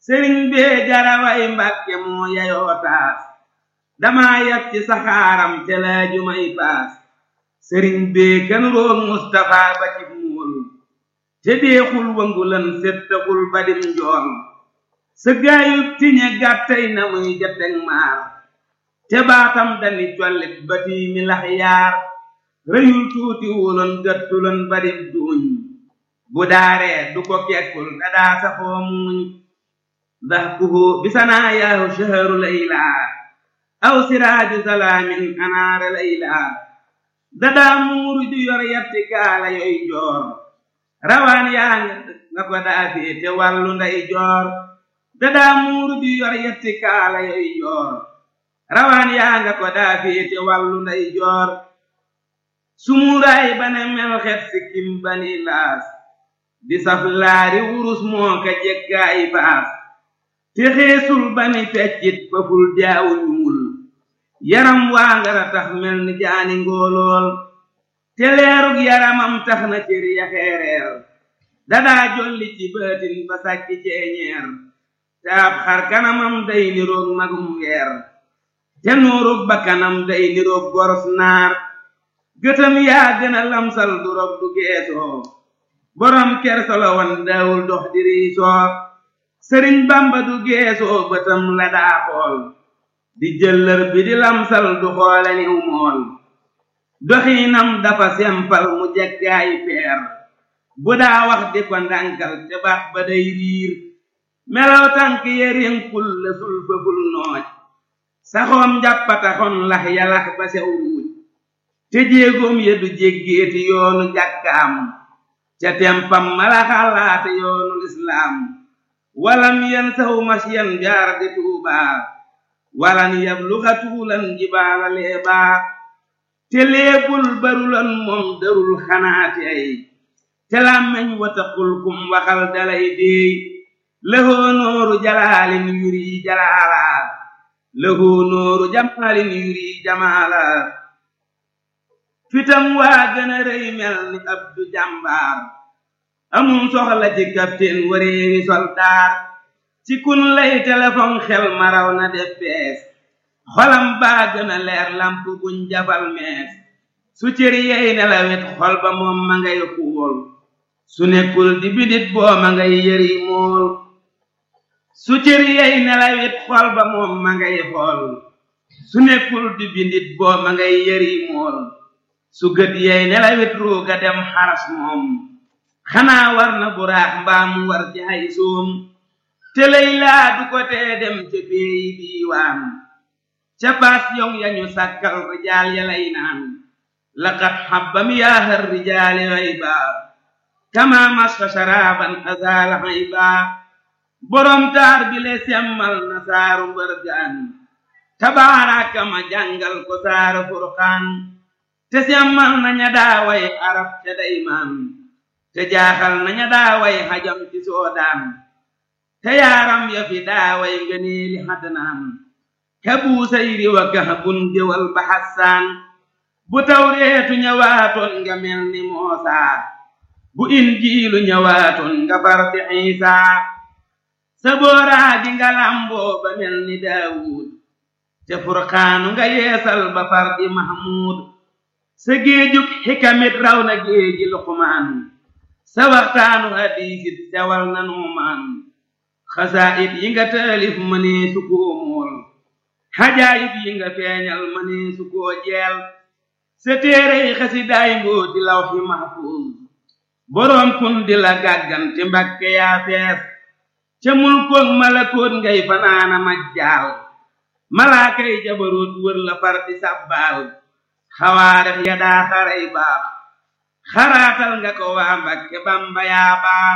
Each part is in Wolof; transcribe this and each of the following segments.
sëriñ bee jaraway mbàkke moo yayoo taas damaa yab ci saxaaram te laaju may paas sëriñ bee kan roog Mustafa ba ci muul te deexul wangulan settaxul badim njool sa gaayub tiñe gàttay na muy jateg maar te baatam dani collit ba tiimi lax yaar rëyul tuuti wuloon gëttuloon badim duuñ bu daaree du ko kekkul dadaa safoo muuñ dahkuhu bisanaa yaahu shaharu laylaa aw siraaju salaamin anaara laylaa dadaa muuru ju yor yatti kaala yoy joor rawaan yaa nga ko daafee te wàllu nday joor dadaa muuru ju yor yatti kaala yoy joor rawaan yaa nga ko daafee te wàllu nday joor sumuuraay bane mel xet sikkim bani laas di saf laari wurus moo ka jekkaay baas te xeesul bani feccit faful jaawu ñuul yaram waa ngara tax mel ni jaani ngóolool te leerug yaramam tax na cër ya xeereer dadaa jolli ci baatin ba sàkki ceeñeer te ab xar kanamam day niroog magum weer te nuurug bakkanam day niroog goros naar gëtam yaa gën a lamsal du rog du geesoo borom kersolo wan daawul dox di riisoo sëriñ bamba du geesoo bëtam la daa xool di jëllër bi di lamsal du xoole niw mool doxiinam dafa sempal mu jekkaay peer bu daa wax di ko ndànkal te baax ba day riir melaw tànk yerinkul la sul fëful nooj saxoom njàppataxon lax yalax ba sew ruuj te jéegoom ya du jéggeeti yoonu jàkkaam ca tempam mala xalaate yoonu lislaam walam yen saw masyan jaar di tuubaa walan yabluxa tuulan jibaala leebaa te leebul barulan moom darul xanaate ay te làmmeñ wataqul kum waxal dalay déey lëhoo nooru jalaalin yuri jalaalaa lëhoo nooru jamaalin yuri jamaalaa fitam waa gën a rëy mel ni abdu jàmbaar amum soxla ci capitaine wareewi soldaar ci kun lay téléphone xel maraw na def bees xolam baa gën a leer lamp buñ jafal mees su cër yey nelawet xol ba moom ma ngay xuul su nekkul di bidit boo ma ngay yëri mool su cër yey nelawet xol ba moom ma ngay xool su nekkul di bidit boo ma ngay yëri mool su gët yey nelawet ruuga dem xaras moom xanaa war na buraax mbaa mu war ci ay soom te lay laa du ko tee dem ca péeyi diiwaan ca baas yow yañu sàkkal rijaal ya lay naan laqad xabbam yaahar rijaali hayba kama masfa sharaban azaala hayba borom taar bi le semmal na saaru mbërgaan tabaaraka ma jàngal ko saaru furqaan te semmal na ña daaway arab te daymaan te jaaxal na ña daaway xajam ci soodaan te yaaram ya fi daaway ngëneeli xadnaan ka buusayri wa kahbun jëwal ba xassaan bu tawreetu ñëwaatoon nga mel ni moosaa bu injiilu ñëwaatoon nga far di iisaa sa booraa gi nga làmboo ba mel ni daawuud te furqaanu nga yeesal ba far di mahmuud sa géejug xikamit raw na géeji luqmaan sa waxtaanu hadiisit sewal na nuumaan xasaayit yi nga taalif mënee su koo mool xajaayib yi nga feeñal mënee su koo jeel sa téerey xasidaay mboo di law fi mahfuuz boroom kun di la gàggante mbakke yaa fees ca mulkoog malakoot ngay fanaana majjaal malaakay jabaroot wër la far di sàbbaal xawaarix ya daa xaray baax xaraatal nga ko waa mbakke bamba yaa baax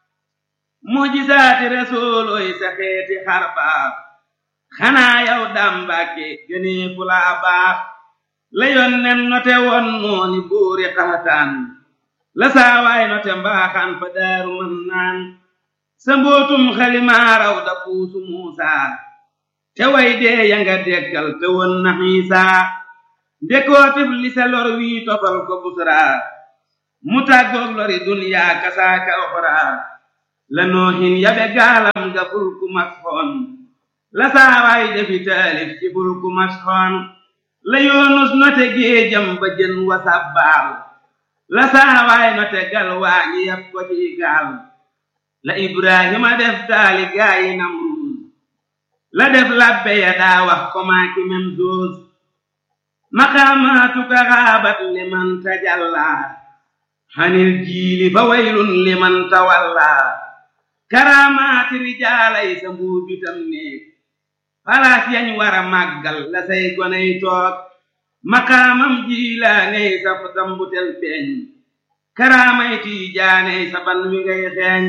mujisaati rasuulooy sa xeeti xar baax xanaa yow daam mbàkke gënee fu laa baax la yonnen note woon nooni buuri xaxataan la saawaay note mbaaxaan fa daaru mën naan sa mbootum xalimaaraw da puusu muusaa te way dee ya nga dekkal te won na xiisaa ndekootif li sa lor wii tofal ko busraa mu tàggoog lori duniyaa kasaaka oxraa la noohin yabe gaalam ga fulku masxoon la saawaay defi taalif ci fulku masxoon la yoonus note géejam ba jën wa sabbaal la saawaay note gal waa ñi yab ko ci gaal la ibrahima def gaali gaayi namruus la def labbe ya daa wax ko maaki mem zoos maqaamaatuka xaabat liman tajallaa xanil jiili fa waylun liman tawallaa karaamaati rijaalay sa mbuubitam néeg palaas yañ war a màggal la say goney toog maqaamam jiilaaney sa dambutel feeñ karaamay tiijaaney sa ban wi ngay xeeñ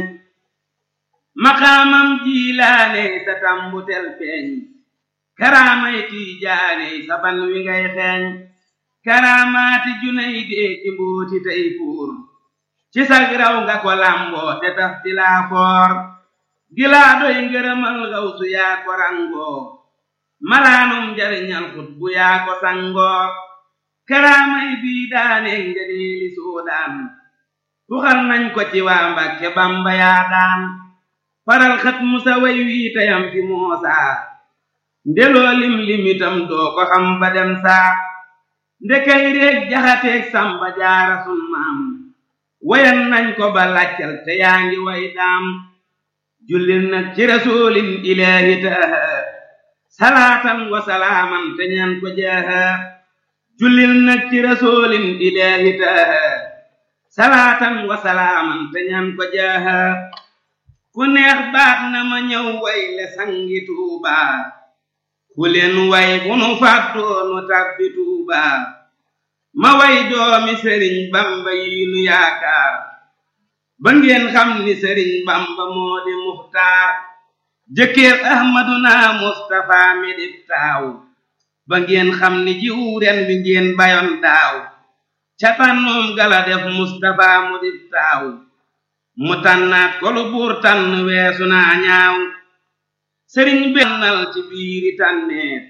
maqaamam jiilaaney sa tambutel feeñ karaamay tiijaaney sa ban wi ngay xeeñ karaamaati junay dee ci mbooti tey fuur ci sag raw nga ko lamboo te taf ti laa foor gilaa doy ngërëmal gawsu yaa ko rangoo malaanum njariñal xut bu yaa ko sangoo karaamay bii daane ngëneeli soodaan tuxal nañ ko ci waa Mbàkke Bamba yaa daan faral xat musa way wii tayam fi moosaa ndeloo lim limitam doo ko xam ba dem saa ndekay réeg jaxateeg samba jaara sun maam wayan nañ ko ba laccal te yaa ngi way daam jullil nag ci rasulin ilaahi taaha salaatan wa salaaman te ñaan ko jaaha jullil nag ci rasulin ilaahi taaha salaatan wa salaaman te ñaan ko jaaha ku neex baat na ma ñëw way le sangi tuubaa ku leen way bu nu fàttoo nu tàbbi tuubaa ma way doomi sëriñ bamba yi nu yaakaar ba ngeen xam ni sëriñ bamba moo di muxtaar jëkkër ahmaduna mustafa mi di taaw ba ngeen xam ni jiw ren wi ngeen bayoon daaw ca tànnoom gala def mustafa mu di taaw mu tànnaat ko lu buur tànn weesu naa ñaaw sëriñ bennal ci biiri tànneet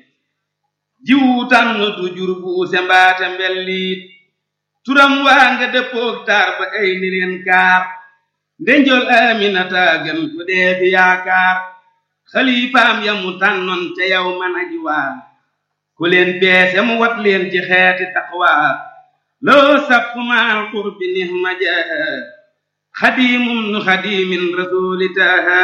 jiwu tànn du jur buuse mbaate mbelliit turam waa nga dëppoog taar ba ay ni leen kaar ndenjol aminata gën ku dee fi yaakaar xalifaam ya mu tànnoon ca yow man aji waa ku leen peese mu wat leen ci xeeti taqwaa loo sappu maal qurbi nihma jaaha xadiimum nu xadiimin rasuuli taaha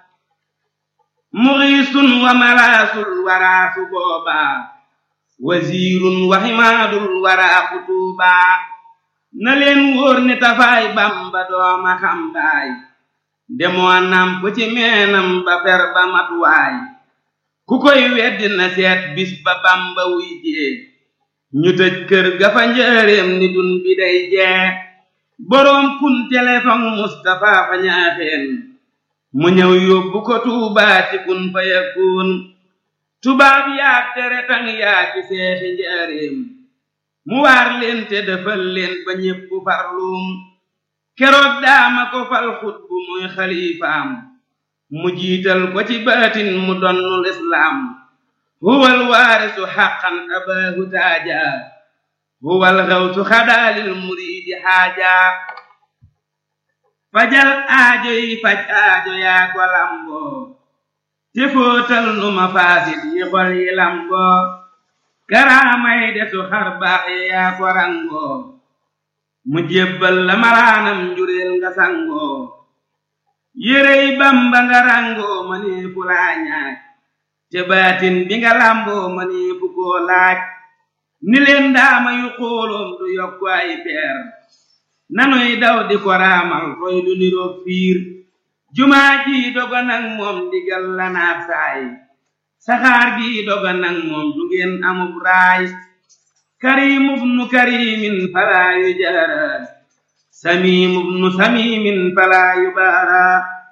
muxiisun wa malaasul waraasu boobaa wasiirun wa ximaadul waraa xutuubaa na leen wóor ni tafaay bamba dooma xambaay demoo namp ci meenam ba fer ba matuwaay ku koy weddi na seet bis ba bamba wuy jee ñu tëj kër ga fa njëreem ni dun bi day jee boroom kun telefon Mustafa fa ñaaxeen mu ñëw yóbbu ko tuubaa ci kun fa yakun tubaab yaag tere tang yaa ci seexi njaareem mu waar leen te defal leen ba ñépp farluum keroog daama ko fal xutbu muy xalifaam mu jiital ko ci baatin mu donnul islaam huwal waarisu xaqan abaahu taaja huwal xawsu xadaalil muriidi xaaja fajal aajo yi faj aajo yaa ko lamboo te fóotal nu ma faasit yi xol yi lamboo karaamay desu xar baax yi yaa ko rangoo mu jébbal la malaanam njureel nga sangoo yérey bamba nga rangoo ma nee fu laa ñaaj te baatin bi nga lamboo ma nee fu koo laaj ni leen daama yu xooloom du yokku ay peer nanuy daw di ko raamal roy du niroog fiir jumaa ji doga nag moom ndigal la naat saay saxaar gi doga nag moom du ngeen amub raay karimub nu karimin falaa yu jaara samimub nu samimin falaa yu baara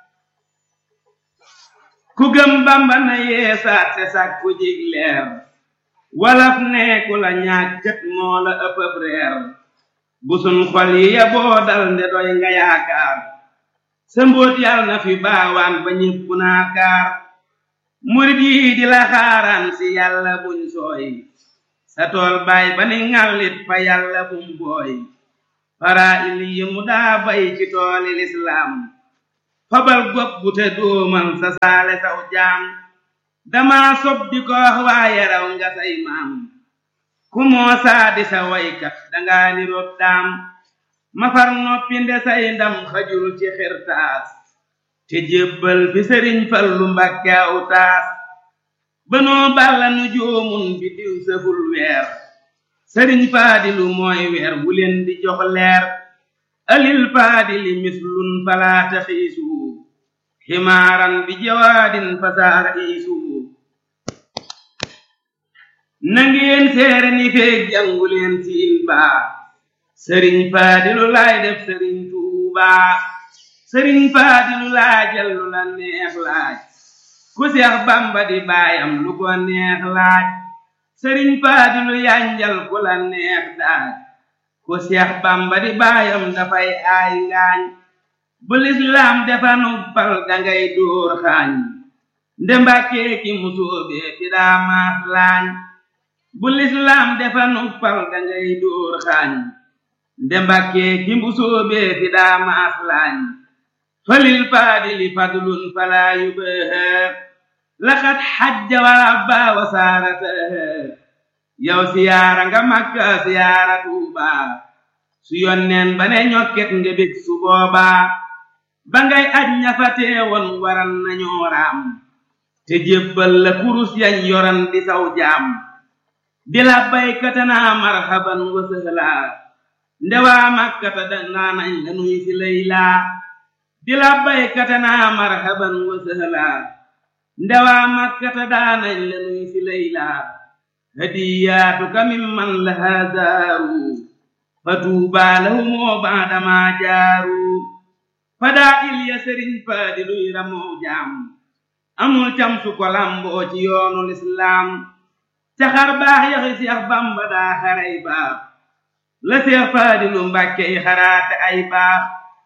ku gëm bamba na yeesaat te sàkku jig leer walaf neeku la ñaag kët moo la ëppëb reer busun xol yi ya boo dal nde doy nga yaakaar sa mbóot yàlla na fi baawaan ba ñépp naakaar murit yi di la xaaraan si yàlla buñ sooy sa tool baay ba ni ŋàllit fa yàlla bum booy fara il yi mu daa bay ci tooli lislaam fabal gopp bu te dóomal sa saale saw jaam dama sob di ko wax waaye raw nga say maam ku moo saadi sa waykat danga ni rob daam ma far noppi nde say ndam xajul ci xirtaas te jébbal fi sëriñ fallu mbàkke aw taas banoo balla nu joomun bi diw sëful weer sëriñ faadilu mooy weer wu leen di jox leer alil faadili mislun falaata xiisu ximaaran bi jawaadin fasaara iisu nangeen seere ni feeg jàngu leen siin baa sëriñ faadilu laay def sëriñ tuubaa sëriñ faadilu laajal lu la neex laaj ku seex bamba di baayam lu ko neex laaj sëriñ faadilu yanjal ku la neex daaj ku seex bamba di baayam dafay aay ngaañ bu lislaam defa nuppal dangay dóor xaañ nde mbàkkee ki musóobee fi daa maas laañ bu lislaam defa nuppal dangay dóor xaañ nde mbàkkee ki musóobee fi daa maas laañ falil faadili fadlun falaa yubaha laqad xajja wa rabba wa saarataha yow siyaara nga makka siyaara tuuba su yonneen ba ne ñokket nga bég su boobaa ba ngay aj ñafa teewoon waran nañoo raam te jébbal la kurus yañ yoran di saw jaam di la baykatanaa marhaban wa sëhlaa ndewaa makkata danaa nañ la nuy si laylaa di la baykatanaa marhaban wa sëhlaa ndewaa makkata daanañ la nuy si laylaa hadiyaatuka mimman lahaa zaaru fa tuubaa lahumoo baadamaa jaaru fadaa ilya sëriñ faadiluy ramoo jaam amul cam su ko lamboo ci yoonu lislaam ca xar baax yaxi seex bamba daa xaray baax la seex faadilu mbàkke yi xaraate ay baax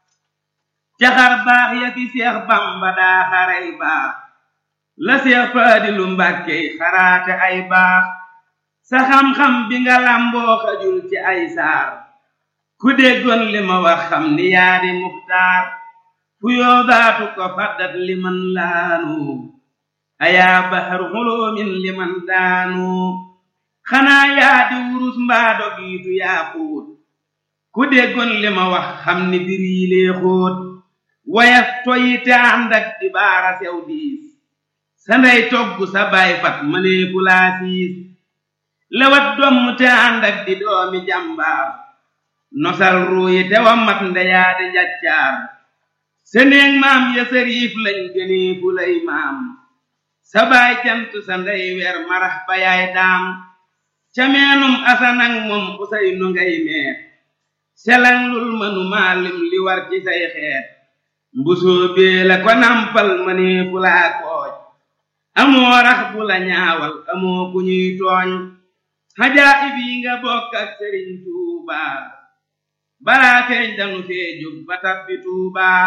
ca xar baax yaxi seex bamba daa xaray baax la seex faadilu mbàkke yi xaraate ay baax sa xam-xam bi nga lamboo xajul ci ay saar ku déggoon li ma wax xam ni yaa di muxtaar fu yoodaatu ko faddat liman laanu ayaa bahar xuloomin liman daanu xanaa yaa di wurus mbaa dogiitu yaa xóot ku déggoon li ma wax xam ni bir yi lee xóot wayaf toyi te ànd ak di baara sew diis sa ndey togg sa baay fat mënee fulaa siis lewat domm te ànd ak di doomi jàmbaar nosal ruuyi te wa mat ndeyaa di njaccaar seneeg maam ya sëriif lañ gënee fu lay maam sa baay cant sa ndey weer marax ba yaay daam ca meenum asanang moom usay nu ngay meer selang lul mënu maalim li war ci say xeet mbusoo bee la ko nampal mënee fu laa kooj amoo rax bu la ñaawal amoo ku ñuy tooñ xajaa ib yi nga bokk ak sëriñ tuubaa balaa feeñ danu fee jóg ba tabbi tuubaa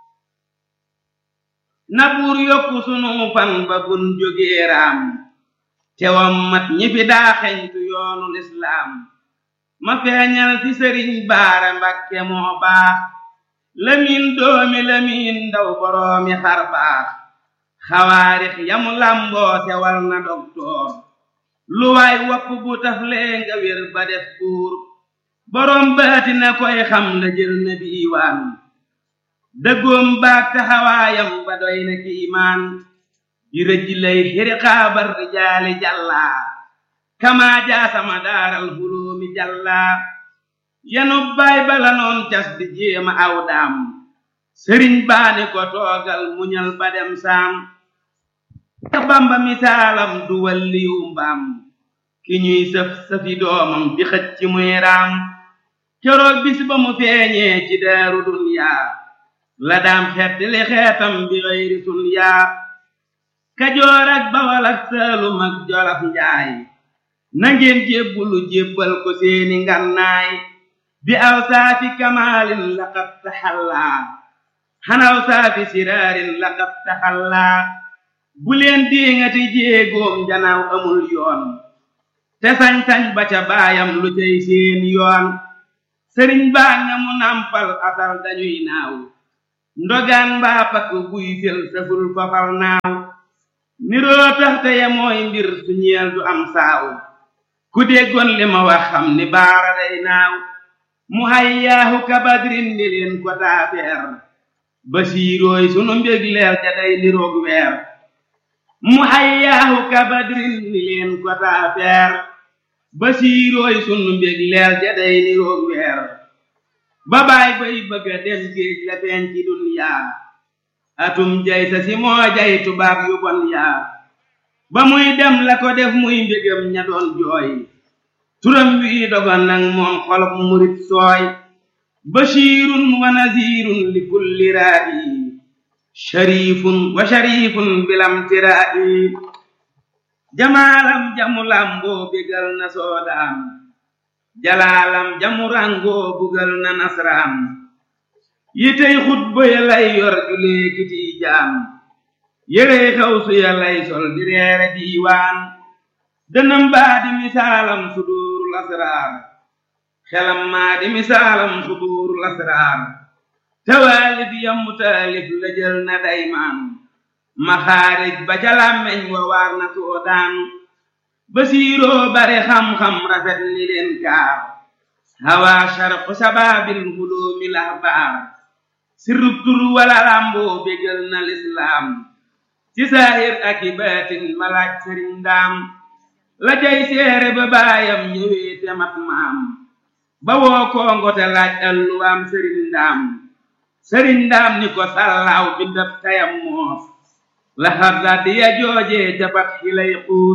na buur yokku sunu fan ba bun jógee raam tewam mat ñi fi daa xeñtu yoonu lislaam ma feeñal fi sëriñ baara mbakke moo baax lamiin doomi lamiin ndaw boroomi xar baax xawaarix yamu lamboo sewal na doktoor lu waay wopp bu taflee nga wér ba def buur boroom baati na koy xam la jël na diiwaan dëggoom baag taxawaayam ba doy na kiimaan di rëj lay xiri xaabar rijaali jàllaa kamaa jaasama daaral huloomi jàllaa yanu baay bala noon cas di jéema aw daam sëriñ baani ko toogal muñal ba dem saam ka bamba misaalam du walliyu mbaam ki ñuy sëf sëfi doomam di xëcc ci muy raam keroog bis ba mu feeñee ci daaru dunyaa la daam xeet li xeetam bi xëyri sun yaa kajoor ak bawal ak saalum ak jolof njaay nangeen jébbulu jébbal ko seeni ngannaay bi aw saafi kamaalin laqad taxallaa xanaw saafi siraarin laqad taxallaa bu leen diŋati jéegoom janaaw amul yoon te sañ-sañ ba ca baayam lu cay seen yoon sëriñ baa nga mu nampal asal dañuy naaw ndogaan mbaa pakk buy fel saful fafal naaw niroo tax te ya mooy mbir su ñeel du am saaw ku déggoon li ma wax xam ni baara day naaw mu hayyaahu kabadrin ni leen ko taafeer basiirooy sunu mbég leer ja day niroog weer mu hayyaahu kabadrin ni leen ko taafeer basiirooy sunu mbég leer ja day niroog weer ba baay bay bëgga dem géej la feeñ ci dunyaa atum jay sa si moo jay tubaab yu bon yaa ba muy dem la ko def muy mbégam ña doon jooy turam wi dogon nag moom xolob murit sooy bashirun wa nazirun li kulli raa'i sharifun wa sharifun bilam tiraa'i jamaalam jamu lamboo bégal na soodaan jalaalam jamu rangoo bugal na nasraan yitey xutba ya lay yor julee kiti jaam yérey xaw su ya lay sol di reere diiwaan dënam baa di misaalam suduurul asraar xelam maa di misaalam suduurul asraar tawaalif yammu taalif la jël na daymaan maxaarij ba ca làmmeñ wa waar na soodaan basiiroo bare xam-xam rafet ni leen kaar hawa sharqu sabaabil huloomi lahbaar sirrub tur wala làmboo bégal na lislaam ci saahir ak i baatin malaaj sëriñ ndaam la jay seere ba baayam ñëwee te mat maam ba woo kongo te laaj alluwaam sëriñ ndaam sëriñ ndaam ni ko sallaaw bi daf tayam moos la xarda di ya joojee ca pat xilay xuus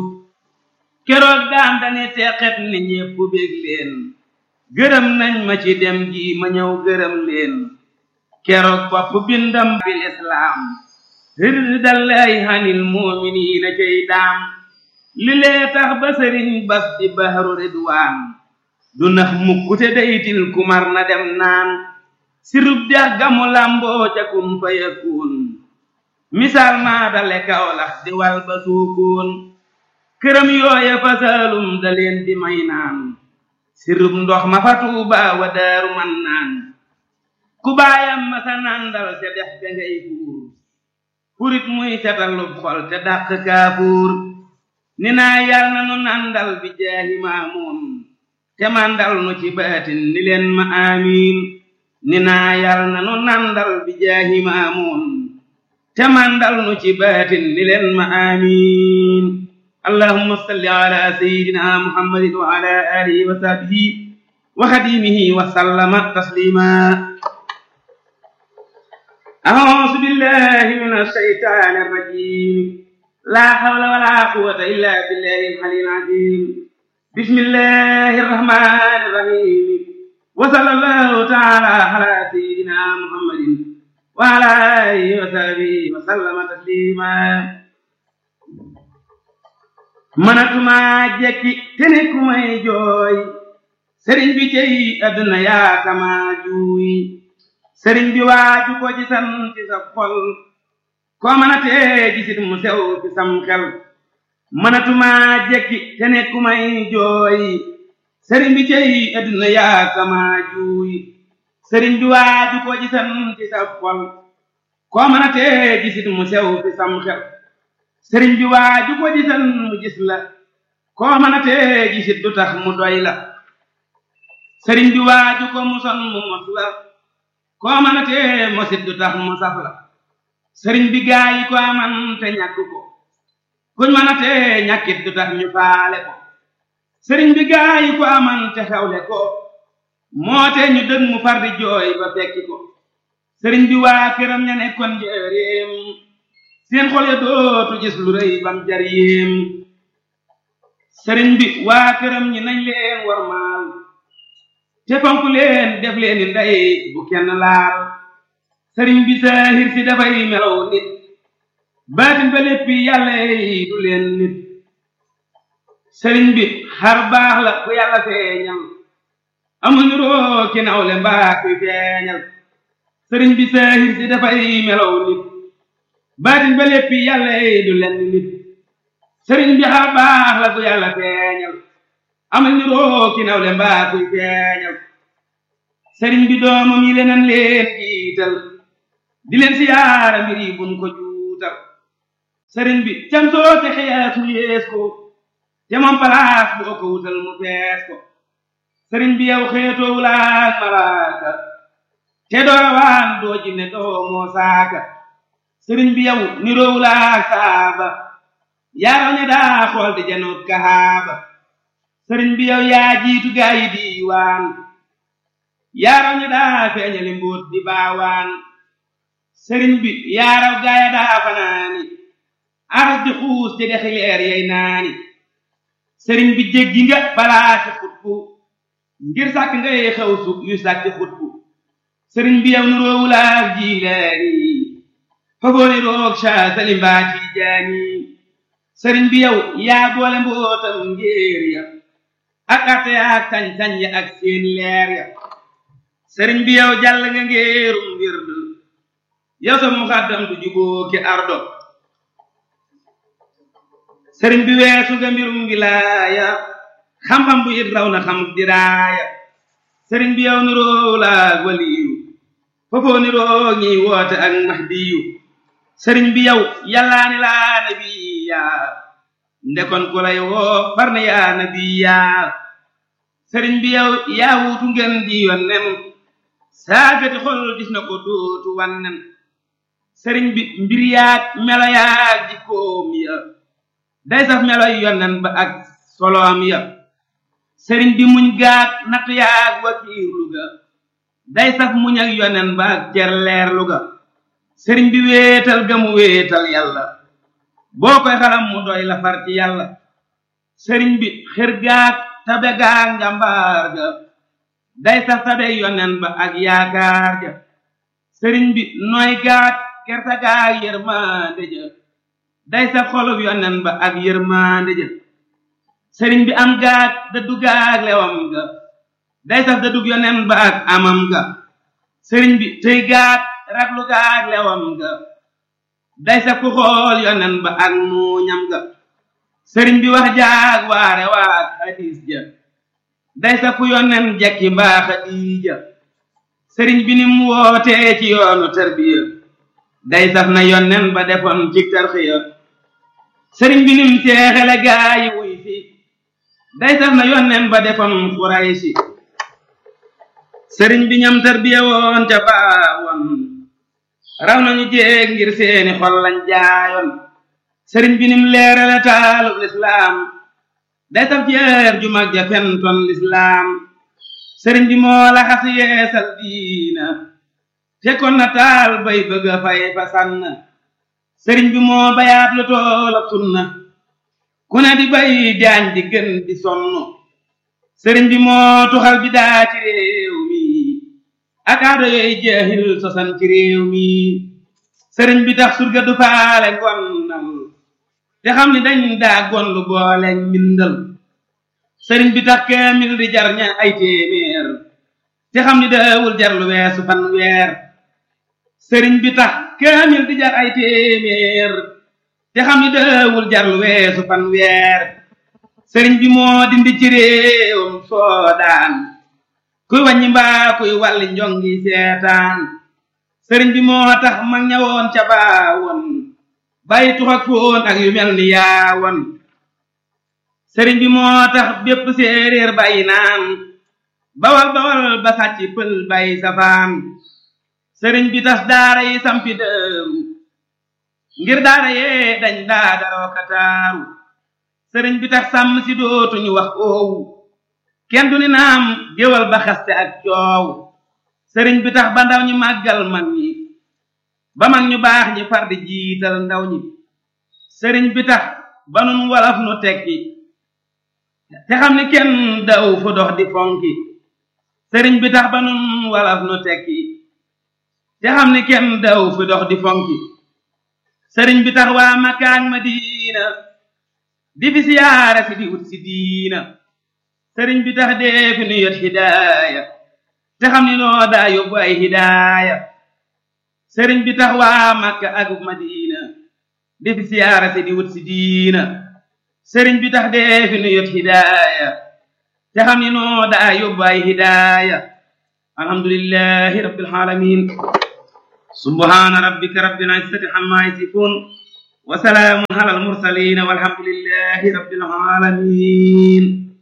keroog daan dani teqet ni ñépp bég leen gërëm nañ ma ci dem gi ma ñëw gërëm leen keroog bopp bindam bil islaam rirdallaahi hanil muuminiina cay daam li lee tax ba sëriñ bas di bahru ridwaan du nax mukkute daytil kumar na dem naan sirub dex gamu lamboo ca kun fa yakun misaal maa dale kawlax di wal ba suukoon këram yooya fa saalum da leen di may naan sirub ndox ma fa tuuba wa daaru man naan ku baayam ma sa nandal ca dex ga ngay fuur furit muy catalub xol te dàq kaafuur ni naa yal na nu nandal bi jaahi maamuun te mandal nu ci baatin ni leen ma amiin ni naa yal na nu nandal bi jaahi maamuun te mandal nu ci baatin ni leen ma amiin allahumma salli ala sayyidina muhammadin wa ala alihi wa sahbihi wa xadimihi wa sallama taslima أعوذ بالله من الشيطان الرجيم لا حول ولا قوة إلا بالله العلي العظيم بسم الله الرحمن الرحيم وصلى الله تعالى على سيدنا محمد وعلى آله وصحبه وسلم تسليما manatuma jekki te ne ku may jooy sëriñ bi cey àdduna yaa kama juuy sëriñ bi waaju ko ci san ci sa xol koo mën a tee gisit mu sew ci sam xel mënatuma jekki te ne ku may jooy sëriñ bi cey adduna yaa kama juuy sëriñ bi waaju ko ci san ci sa xol koo mën a tee gisit mu sew ci sam xel sëriñ bi waaju ko ci san mu gis la koo mën a tee gisit du tax mu doy la sëriñ bi waaju ko mu son mu mos la koo mën a tee mosit du tax mu saf la sëriñ bi gaa yi ko aman te ñàkk ko kuñ mën a tee ñàkkit du tax ñu faale ko sëriñ bi gaa yi ko aman te xewle ko moo te ñu dëg mu far di jooy ba fekki ko sëriñ bi waa këram ña nekkoon njëreem seen xol ya dootu gis lu rëy bam jar yéem sëriñ bi waa këram ñi nañ leen warmaal te fonk leen def leen ni ndey bu kenn laal sëriñ bi saahir si dafay melaw nit baatin ba léppi yàlla yi du leen nit sëriñ bi xar baax la ku yàlla feeñal amuñu roo ki nawle mbaa kuy feeñal sëriñ bi saahir si dafay melaw nit baatin ba léppi yàlla yi du leen nit sëriñ bi xar baax la ku yàlla feeñal amuñu roo ki nawle mbaa kuy feeñal sëriñ bi doomam yi leneen leen jiital di leen siyaara mbir yi buñ ko juutal sëriñ bi cam soo te xeesu yees ko te moom palaas boo ko wutal mu fees ko sëriñ bi yow xeetoo wulaak malaaka te doowaan doo jinne doo moo saaka sëriñ bi yow niroo wulaak saaba yaaraw ne daa xool di janoot kahaaba sëriñ bi yow yaa jiitu gaa yi diiwaan yaaraw ne daa feeñali mbóot di baawaan sëriñ bi yaaraw gaaya daa fanaani aras di xuus te dexi leer yey naani sëriñ bi jéggi nga balaa ci xutbu ngir sàkk ngay xew su yu sàkki xutbu sëriñ bi yow nuroowulaak jiilaani fagooni roog saa salimbaa ci jaani sëriñ bi yow yaa boole mbootam ngéer ya ak arte ya ak sañ-sañ ya ak seen leer ya sëriñ bi yow jàll nga ngéerum wird yow sa muxaddam du juboo ki ardo sëriñ bi weesu nga mbirum wilaaya xam-xam bu it raw na xam diraaya sëriñ bi yow niroo laag waliyu foofoo niroo ñiy woote ak mahdiyu sëriñ bi yow yàllaani laa nabiya ndekon ku lay woo far na yaa nabiya sëriñ bi yow yaa wuutu ngeen di yonnen saagati xol gis na ko dootu wannen sëriñ bi mbir yaag melo yaag jikkoom ya day saf melo yonnen ba ak soloom ya sëriñ bi muñ gaag natt yaag wakiirlu ga day saf muñ ak yonnen ba ak cerleerlu ga sëriñ bi wéetal ga mu wéetal yàlla boo koy xalam mu doy la far ci yàlla sëriñ bi xër gaag tabe gaag njambaar ga day saf tabe yonnen ba ak yaakaar ja sëriñ bi nooy gaag kerta gaag yërmande ja day saf xolub yonnen ba ak yërmande ja sëriñ bi am gaag dëddu gaag lewam ga day saf dëddug yonnen ba ak amam ga sëriñ bi tëy gaag raglu gaag lewam ga day saf ku xool yonnen ba ak muuñam ga sëriñ bi wax jaag waare waag hadis ja day saf ku yonnen jekki mbaa xadiija sëriñ bi nim wootee ci yoonu tarbiya day saf na yonnen ba defoon ci tarxiya sëriñ bi nim teexele gaayi wuy fi day saf na yonnen ba defoon xuraysi sëriñ bi ñam tarbiya woon ca baawoon raw nañu jéeg ngir seeni xol lañ jaayoon sëriñ bi nim leerale taalub lislaam day saf jeer ju mag ja fentoon lislaam sëriñ bi moo la xas yeesal diina fekkoon na taal bay bëgg a fay fa sànn sëriñ bi moo bayaat lu toolab sunna ku ne di bay jaañ di gën di sonn sëriñ bi moo tuxal bi daa ci réew mi ak aada yooyu jeexil sosan ci réew mi sëriñ bi tax surga du faale ngonnal te xam ni dañ daa gonlu boole mbindal sëriñ bi tax kaamil di jar ña ay téeméer te xam ni daawul jar lu weesu fan weer sëriñ bi tax kaamil di jar ay téeméer te xam ni daawul jar lu weesu fan weer sëriñ bi moo dindi ci réewam soodaan kuy wàññi mbaa kuy wàlli njongi seetaan sëriñ bi moo tax mag ñawoon ca baawoon bàyyi tux ak foon ak yu mel ni yaawoon sëriñ bi moo tax bépp séeréer bàyyi naan bawal bawal ba sàcc pël bàyyi safaan sëriñ bi tas daara yi sampi dëru ngir daara yee dañ daa daroo kataaru sëriñ bi tax sàmm si dootuñu wax oowu kenn du ni naam géwal ba xaste ak coow sëriñ bi tax ba ndaw ñi màggal mag ñi ba mag ñu baax ñi far di jiital ndaw ñi sëriñ bi tax ba nun wolof nu tekki te xam ni kenn daw fu dox di fonki sëriñ bi tax ba nun wolof nu tekki te xam ni kenn daw fu dox di fonki sëriñ bi tax waa Makka ak Madina di fi siyaara si di wut si diina sëriñ bi tax dee fi nu yot hidaaya te xam ni noo daa yóbbu ay hidaaya sëriñ bi tax waa Makka ak Madina di fi siyaara si di wut si diina sëriñ bi tax dee fi nu yot hidaaya te xam ni noo daa yóbbu ay hidaaya alhamdulillahi rabbil alamin subhana rabbika rabbil izzati amma yasifun wa salaamun ala al mursalin walhamdulillahi rabbil alamin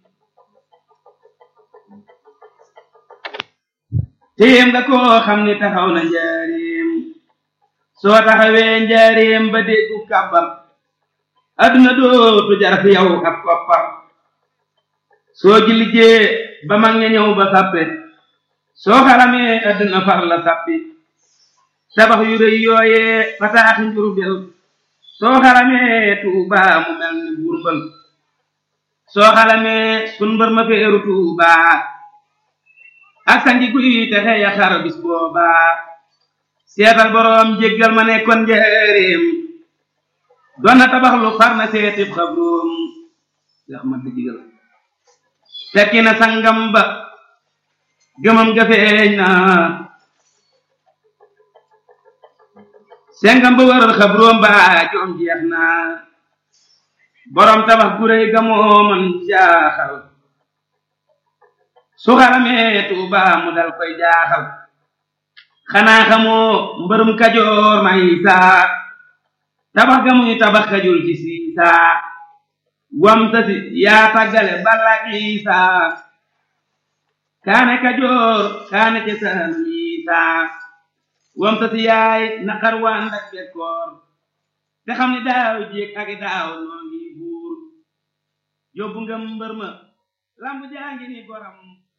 téem nga koo xam ni taxaw na njaareem soo taxawee njaareem ba déggu kàbbal adduna dootu jar fi yow ab koppar soo jilijee ba mag ña ñëw ba sàppe soo xaramee adduna far la sàppi tabax yu rëy yooyee fataaxi njurbel soo xaramee tuuba mu mel ni burbal soo xalamee sun mbër ma feeru tuuba ak sangi guy te xeya xar bis booba seetal boroom jéggal ma nekkoon njëreem doon na tabax lu far na seetib xabroom yax ma digal fekki na sangam ba gëmam ga feeñ na sengam ba waral xabroom ba joom jeex na boroom tabax gu réy ga moo man jaaxal su xaramee tuuba mu dal koy jaaxal xanaa xamoo mbërum kajoor may saa tabax ga muy tabax kajul ci siisaa wam tasi yaa tàggale balla isaa kaane kajoor kaane ca saalum isaa wam tasi yaay naqar waa ndak bekkoor te xam ni daaw jéeg ak daaw noo ngi buur yóbbu nga mbër ma lamb jaa ngi ni goram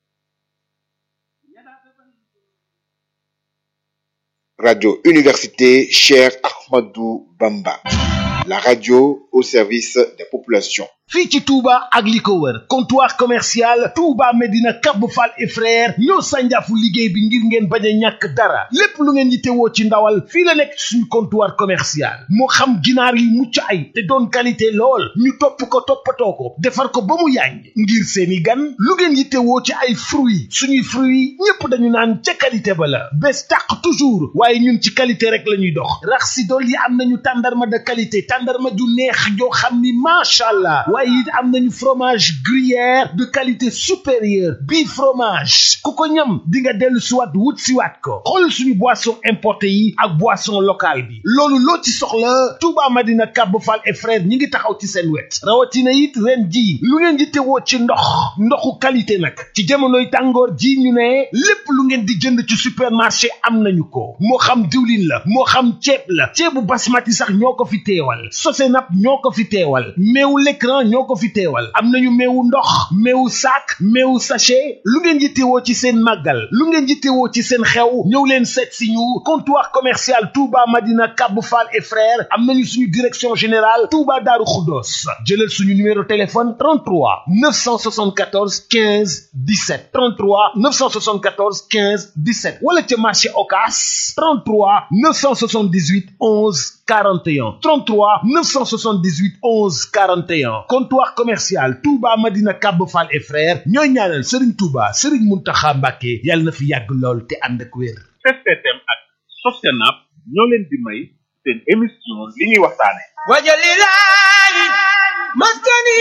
Radio Université Cheikh Ahmadou Bamba. La radio au service des populations. fii ci Touba ak li ko wër comptoir commercial Touba Medina Cap Fall et frère ñoo sànjaafu liggéey bi ngir ngeen bañ a ñàkk dara lépp lu ngeen yittewoo ci ndawal fii la nekk ci suñu comptoir commercial moo xam ginaar yu mucc ay te doon qualité lool ñu topp ko toppatoo ko defar ko ba mu yànj ngir seeni gan lu ngeen yittewoo ci ay fruits suñuy fruits ñépp dañu naan ca qualité ba la bés tàq toujours waaye ñun ci qualité rek la ñuy dox rax si dool yi am nañu tàndarma de qualité tàndarma ju neex joo xam ni macha allah waaye it am nañu fromage gruyère de qualité supérieure bii fromage ku ko ñam di nga dellu siwaat wut siwaat ko xool suñu boisson importé yi ak boisson locale bi loolu loo ci soxla Touba Madina Cap Fall et frère ñi ngi taxaw ci seen wet rawatina it ren ji lu ngeen di tewoo ci ndox ndoxu qualité nag ci jamonoy tàngoor ji ñu ne lépp lu ngeen di jënd ci supermarché am nañu ko moo xam diwlin la moo xam ceeb la ceebu basmati sax ñoo ko fi teewal sosenap ñoo ko fi teewal meewu l'écran ñoo ko fi teewal am nañu meewu ndox meewu sac meewu sachet lu ngeen yittewoo ci seen màggal lu ngeen yittewoo ci seen xew ñëw leen seet si ñu comptoir commercial Touba Madina Cap Fall et frères am nañu suñu direction générale Touba Darou Khoudoss jëlal suñu numéro téléphone 33 974 15 17 33 974 15 17 wala ca marché Ocass 33 978 11 41 33 978 11 41 comptoir commercial Touba Madina Cap Fall et frères ñooy ñaanal Serigne Touba Serigne Mountakha Mbacké yàlla na fi yàgg lool te ànd ak wér. STM ak Sosenap ñoo leen di may seen émission li ñuy waxtaane wajalilahi maskani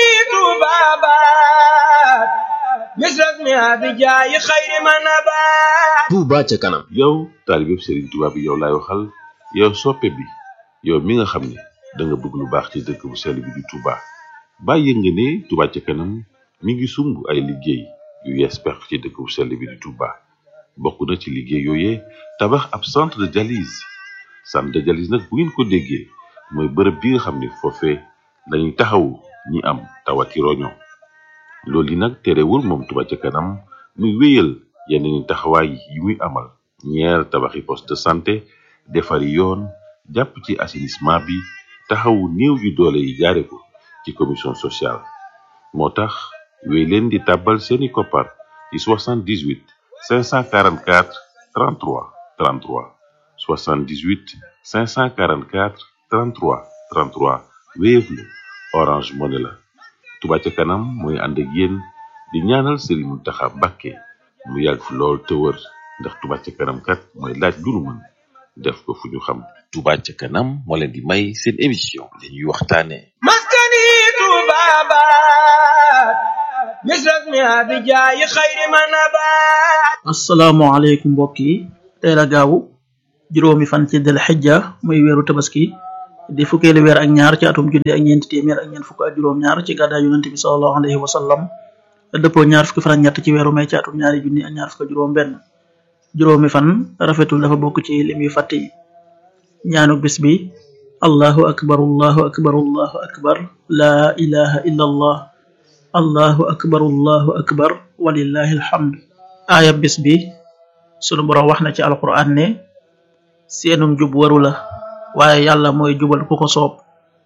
tubabat misras mi abijaayi xayri manabat Touba ca kanam yow taalibeb Serigne Touba bi yow laay waxal yow soppe bi yow mi nga xam ne da nga bëgg lu baax ci dëkk bu sell bi di Touba bàyyi nga ne Touba ca kanam mi ngi sumb ay liggéey yu yees pex ci dëkk bu sell bi di Touba bokk na ci liggéey yooyee tabax ab centre de dialyse centre de dialyse nag bu ngeen ko déggee mooy bërëb bi nga xam ne foofee dañuy taxawu ñi am tawati roño loolu yi nag terewul moom Touba ca kanam muy wéyal yeneen taxawaay yi muy amal ñeer tabaxi poste de santé defari yoon jàpp ci assainissement bi taxawu néew yu doole yi jaare ko ci commission sociale moo tax wéy leen di tàbbal seeni koppar ci 78 544 33 33 78 544 33 33 Wave la Orange Money la Touba ca kanam mooy ànd ak yéen di ñaanal Serigne Mountakha Mbacké mu yàgg fi lool te wër ndax Touba ca kanam kat mooy laaj lu nu mën def ko fu ñu xam Touba ca kanam moo leen di may seen émission li ñuy waxtaane maskani tubabat misras mi abijaayi xayri manabat asalaamaaleykum mbokk yi tey la gaawu juróomi fan ci del xijja muy weeru tabaski di fukkeelu weer ak ñaar ci atum junni ak ñeenti téeméer ak ñeent fukk ak juróom ñaar ci gàddaay yonente bi sallallahu alayhi wa sallam dëppoo ñaar fukki fan ak ñett ci weeru may ci atum ñaari junni ak ñaar fukk ak juróom benn juróomi fan rafetul dafa bokk ci lim yu fàtte yi ñaanuk bis bi allahu akbar allahu akbar allahu akbar laa ilaha illa allah allahu akbar allahu akbar walillahi alhamd aaya bis bi sunu borom wax na ci alquran ne seenum jub waru la waaye yàlla mooy jubal ku ko soob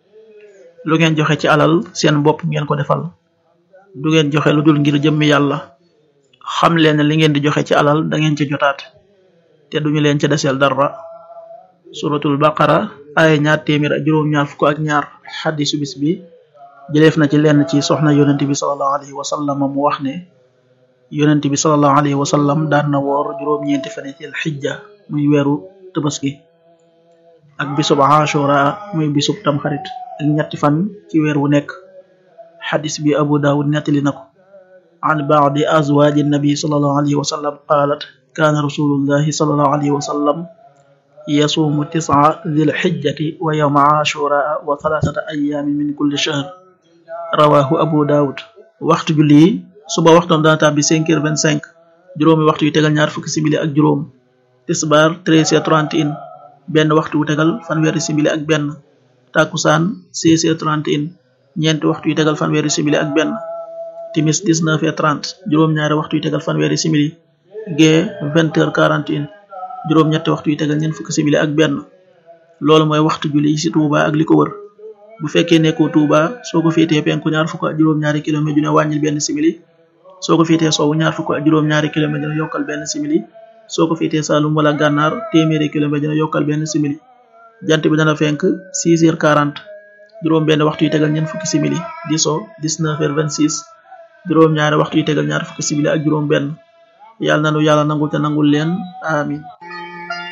lu ngeen joxe ci alal seen bopp ngeen ko defal du ngeen joxe lu dul ngir jëmmi yàlla xam leen ne li ngeen di joxe ci alal da ngeen ci jotaat te duñu leen ca deseel dara suratul baqara ay ñaar téeméer ak juróom ñaar fukk ak ñaar xadisu bis bi jëleef na ci lenn ci soxna yonent bi salallahu alayhi wa sallam mu wax ne yonent bi salallahu alayhi wa sallam daan na woor juróom-ñeenti fane ci xijja muy weeru tabaski ak bisub ashura muy bisub tamxarit ak ñetti fan ci weer wu nekk xadis bi abu daawud nettali na ko an baadi azwaaji nabi salallahu alayhi wa sallam qaalat kaana rasulullahi salallahu alayhi wa sallam yasuumu tis'a dhil xijjati wa yawma ashura wa thalathata ayaamin min kulli shahr rawahu abu daawud waxtu julli yi suba waxtoom dana tàbbi cinq heures vingt cinq juróomi waxtu yu tegal ñaar fukki simili ak juróom tisbaar treize heures trente et un benn waxtu wu tegal fanweeri simili ak benn takusaan seize heures trente et un ñeenti waxtu yu tegal fanweeri simili ak benn timis dix neuf heures trente juróom-ñaari waxtu yu tegal fanweeri simili gee vingt heures quarante et un juróom-ñetti waxtu yu tegal ñeent fukki simili ak benn loolu mooy waxtu julli ci Touba ak li ko wër bu fekkee nekkoo Touba soo ko féetee penku ñaar fukk ak juróom-ñaari kilomètre dina wàññil benn simili soo ko féetee sowwu ñaar fukk ak juróom-ñaari kilomètre dina yokkal benn simili soo ko féetee Saalum wala Gànnaar téeméeri kilomètre dina yokkal benn simili jant bi dana fenk 6 heures 40 juróom benn waxtu yu tegal ñeent fukki simili di so 19 heures 26 juróom ñaari waxtu yu tegal ñaar fukki simili ak juróom benn yàlla nanu yàlla nangul te nangul leen amin